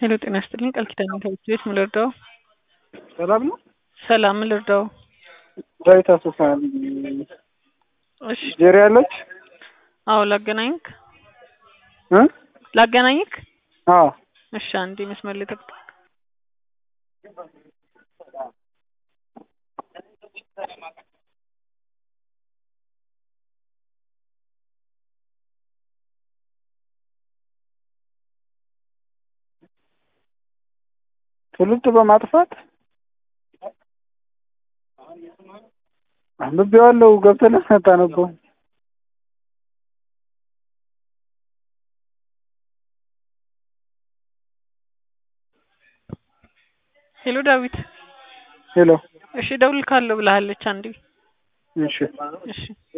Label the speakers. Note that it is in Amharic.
Speaker 1: ሄሎ ጤና ይስጥልኝ ቃል ኪዳን ትምህርት ቤት ምን ልርዳው?
Speaker 2: ሰላም ነው።
Speaker 1: ሰላም ምን ልርዳው?
Speaker 2: ዳዊት አሶሳ
Speaker 1: እሺ
Speaker 2: ጄሪ አለች
Speaker 1: አዎ ላገናኝክ
Speaker 2: እ
Speaker 1: ላገናኝክ
Speaker 2: አዎ
Speaker 1: እሺ አንዴ መስመር ላይ ጠብቅ
Speaker 2: ትውልድ በማጥፋት አንብቤዋለሁ። ገብተህ አታነበው?
Speaker 1: ሄሎ ዳዊት
Speaker 2: ሄሎ
Speaker 1: እሺ እደውልልካለሁ ብላለች አንዴ
Speaker 2: እሺ
Speaker 1: እሺ